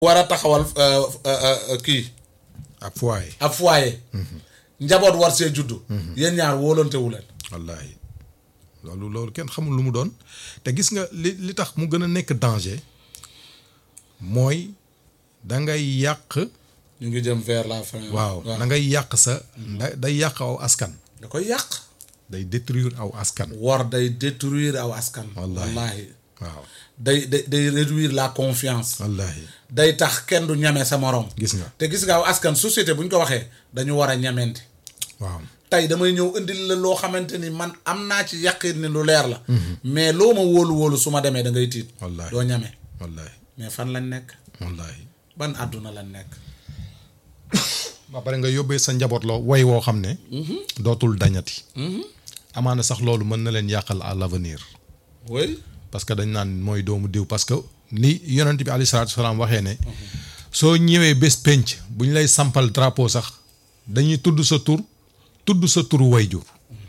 war a taxawal kii ak foyer. ab foyer njaboot war see juddu yéen ñaar wóolantewu leen wallaahi loolu loolu kenn xamul lu mu doon te gis nga li li tax mu gën a nekk danger mooy da ngay yàq. ñu ngi jëm vers la fin waaw da ngay yàq sa. da day yàq aw askan. da koy yàq day détruire aw askan. war day détruire aw askan Wallaahi. wallaahi waaw day day day réduire la confiance wallaahi day tax kenn du ñeme sa morom gis nga te gis nga aw askan société bu ñu ko waxee dañu war a ñemente waaw tey damay ñëw indil la loo xamante ni man am naa ci yàqin ni lu leer la mais loo ma wóolu wóolu su ma demee da ngay tiit wallaahi doo ñeme wallaahi mais fan lañ nekk wallaahi ban àdduna lañ nekk ba pare nga yóbbee sa njaboot la way woo xam ne dootul dañati amaana sax loolu mën na leen yàqal à l'avenir oui parce que dañ naan mooy doomu diw parce que ni yonent bi alayhi salaatu salaam waxee ne soo ñëwee bés penc bu ñu lay sampal drapeau sax dañuy tudd sa tur tudd sa turu wayjur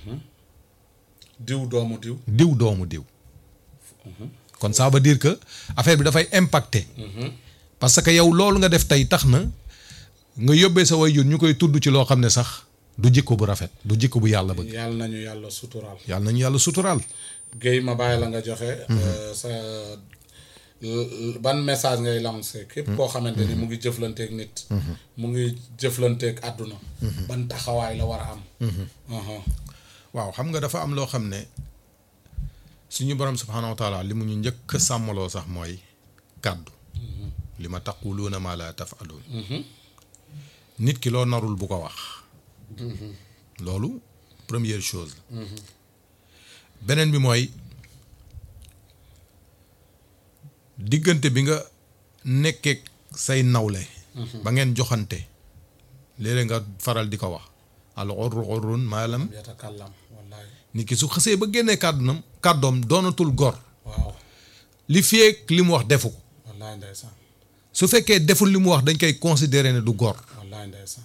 diw doomu diw diw doomu diw kon ça veut dire que affaire bi dafay impacter parce que yow loolu nga def tey tax na nga yóbbee sa wayjur ñu koy tudd ci loo xam ne sax du jikko bu rafet du jikko bu yàlla bëgg yàlla nañu yàlla suturaal yàlla nañu yàlla suturaal Guèye ma bàyyi la nga joxe euh, sa l- ban message ngay lancé képp koo xamante ni mu ngi jëflanteeg nit mu ngi jëflanteeg àdduna ban taxawaay la war a am Aha. waaw xam nga dafa am loo xam ne suñu borom subhaanahu wa taala li mu ñu njëkk a sàmmaloo sax mooy kàddu li ma taquluuna maa laa tafaluun nit ki loo narul bu ko wax loolu première chose la beneen bi mooy diggante bi nga nekkee say nawle ba ngeen joxante léeg-léeg nga faral di ko wax al urru urrun maalam yatakallam wallahi nit ki su xësee ba génnee kàddunam kàddoom doonatul gor waaw li feek li mu wax defu ko wallahi ndeysaan su fekkee deful li mu wax dañ koy considérer ne du gor wallahi ndeysaan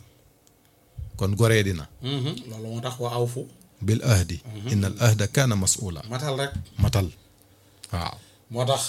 kon goree dina Mhm. loolu moo tax wa aw fu bil ahdi inna al ahda kaana mas'ula matal rek matal waaw moo tax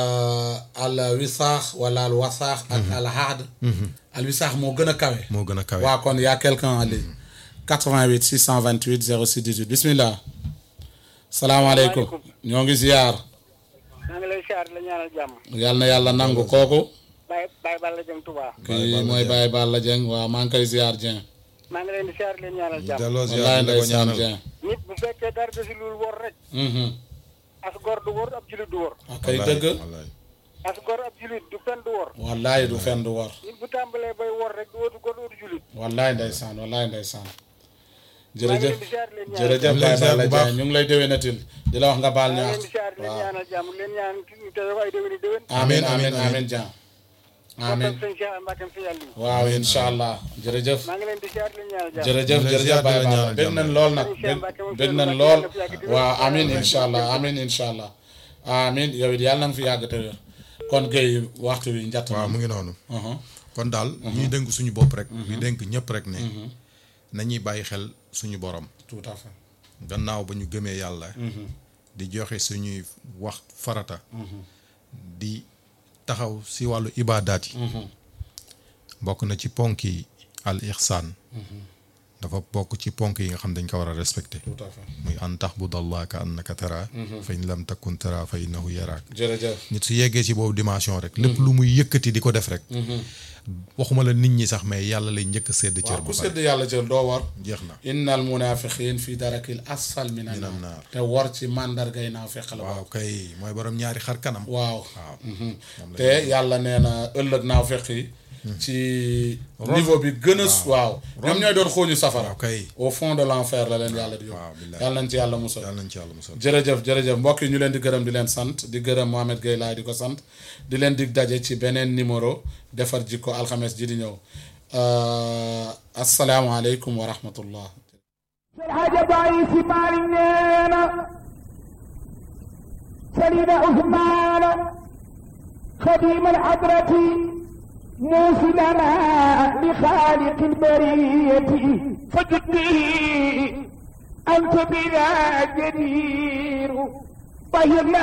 al wisaax wala al wasaax ak al haad al wisaax moo gën a kawe moo gën a kawe waa kon y a quelqu'un en ligne 88 628 06 18 bismillah salaamaaleykum ñoo ngi ziyaar maa ngi lay siyaar la ñaanal jàmm yal na yàlla nangu kooku Baye Baye Balla Dieng Touba kii mooy Baye Balla Dieng waaw maa ngi koy ziyaar Dieng maa ngi leen di siyaar leen ñaanal jàmm delloo wallaay ziar la ko ndeysaan ñaanal Dieng nit bu fekkee dara desul lul wor rek Mhm. as gor du wor ab julit du wor ak kay dëgg wallaay as gor ab julit du fen du wor wallaay du fen du war nit bu tàmbalee bay wor rek du wootu gor du wootu julit wallaay ndeysaan wallaay ndeysaan maa ngi jërëjëf leen di siyaar leen ñaanal jërëjëf Ñu lay Baye ziar Balla bu baax. Dieng ñu ngi lay déwénatil di la wax nga baal maa ngi ñaax leen di siyaar leen waaw ñaanal jàmm leen ñaan ñu te ay déwéni déwén amin Amin, amin amin, amin Dieng amin kontaan sëñ Cheikh Mbacke fi yàlla yi waaw incha allah jërëjëf maa ngi leen di siyaar leen ñaanal jàmm jërëjëf Ñu lay jërëjëf ziar, Baye di la Balla ñaanal bég jàmm. nañ lool nag Sëñ Cheikh Mbacke moom bég Sëñ nañ Mbacke lool yàlla na fi yàgg di wér. waaw amin incha allah amin incha allah amin yow it yàlla na nga fi yàgg te wér kon Guèye waxtu wi njatt waaw na mu ngi noonu Mhm. kon daal ñuy dénk suñu bopp rek ñu dénk ñëpp rek ne nañuy bàyyi xel suñu borom tout à fait gannaaw ba ñu gëmee yàlla di joxe suñuy wax farata di taxaw si wàllu ibaadaat yi bokk na ci ponk yi al ihsaan dafa bokk ci ponk yi nga xam dañ ko war a respecté tout à fait muy an taxbudallah ka annaka tara fa in lam takun tara fa innahu yaraak jërëjëf nit su yeggee ci boobu dimension rek lépp lu muy yëkkati di ko def rek waxuma la nit ñi sax mais yàlla lay njëkk a sédd cër waaw ba ku pare sedd yàlla jël doo war jeex na innal munafiqin fi darakil asfal min Minan an naar. naar te war ci mandargay naa feq la waaw kay mooy borom ñaari xar kanam waaw waaw Mhm. te yàlla nee na ëllëg naaw feq yi ci niveau bi gën a waaw ñoom ñooy doon xooñu safara waaw kay au fond de l'enfer la leen yàlla di waaw yóbbu billahi. yàlla nañ ci yàlla musal yàlla nañ ci yàlla musal jërëjëf jërëjëf mbokk yi ñu leen di gërëm di leen sant di gërëm Mohamed Gueye laay di ko sant di leen dig daje ci beneen numéro defar jikko alxames ji di ñëw asalaamaaleykum wa rahmatullah الحاجة ضعيف مالي نينا سليم عثمان خديم الحضرة موصلنا لخالق البرية فجدني أنت بنا جدير طهرنا